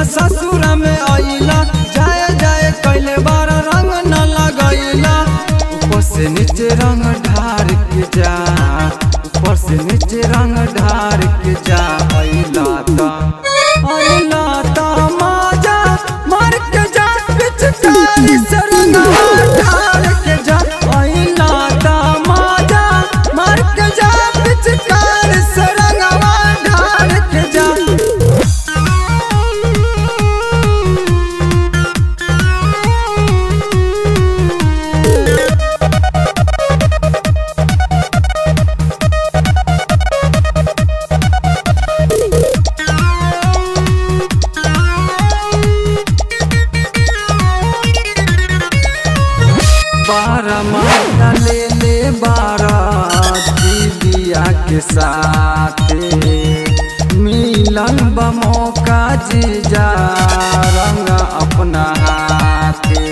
ससुर में आइला जाए जाए कैले बार रंग न लगैला ऊपर से नीचे रंग ढार के जा ऊपर से नीचे रंग ढार के जा आइला ता आइला ता माजा मार के जा पिचकारी से रंग ढार के जा आइला ता माजा मार के जा पिचकारी से रंग ढार के जा बारह माता ले ले बारह दीदिया के साथ मिलन बमौका जीजा रंग अपना हाथे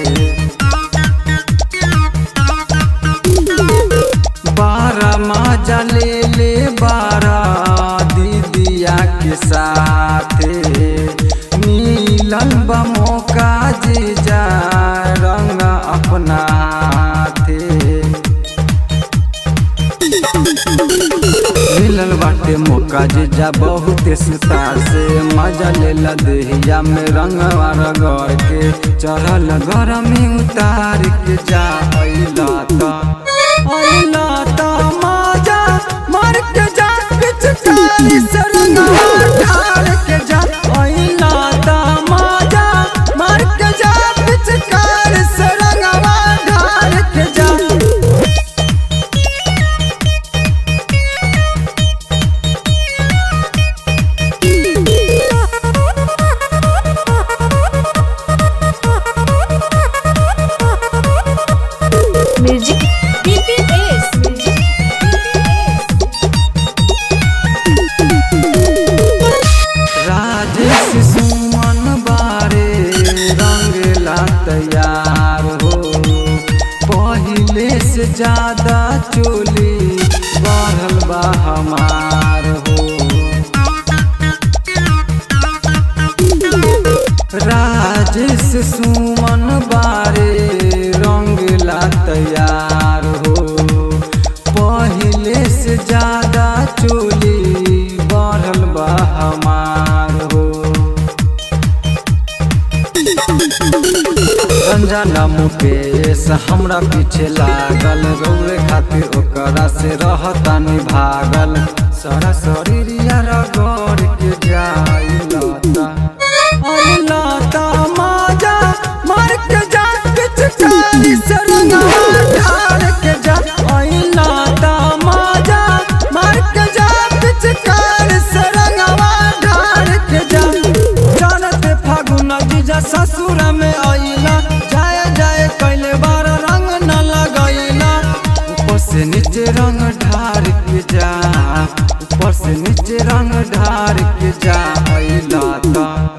बारह माजा ले ले बारह दीदिया के साथ मिलन बमौका जीजा रंग अपना हाथे मिलल बाटे मौका जीजा बहुते सुतार से मजा लेला देहिया में रंग रगड़ के चढ़ल घर में उतार के जा अइला ता अइला ता मजा मार के जा पिचकारी से रंग ढार के जा अइला ता मजा मार के जा पिचकारी से रंग ढार के जा music BPS music Rajesh Suman बारे रंगला तैयार हो पहिले से ज्यादा चोली बढ़ल बा हमार हो राजेश सुमन बारे रंगला तैयार हो पहिले से ज्यादा चोली बढ़ल बा हमार हो रंजना मुकेश हमरा पीछे लागल रौरे खातिर ओकरा से रहतानी भागल सारा शरीरिया रगड़ के जाइलता अइलता माजा मार के जा पिचकारी से रंगा ढार के जा अइलता माजा मार के जा पिचकारी से रंगा ढार के जा जानते फागुन जीजा ससुर में आइला जाए जाए कैले बार रंग न लगैला ऊपर से नीचे रंग ढार के जा ऊपर से नीचे रंग ढार के जा अइला ता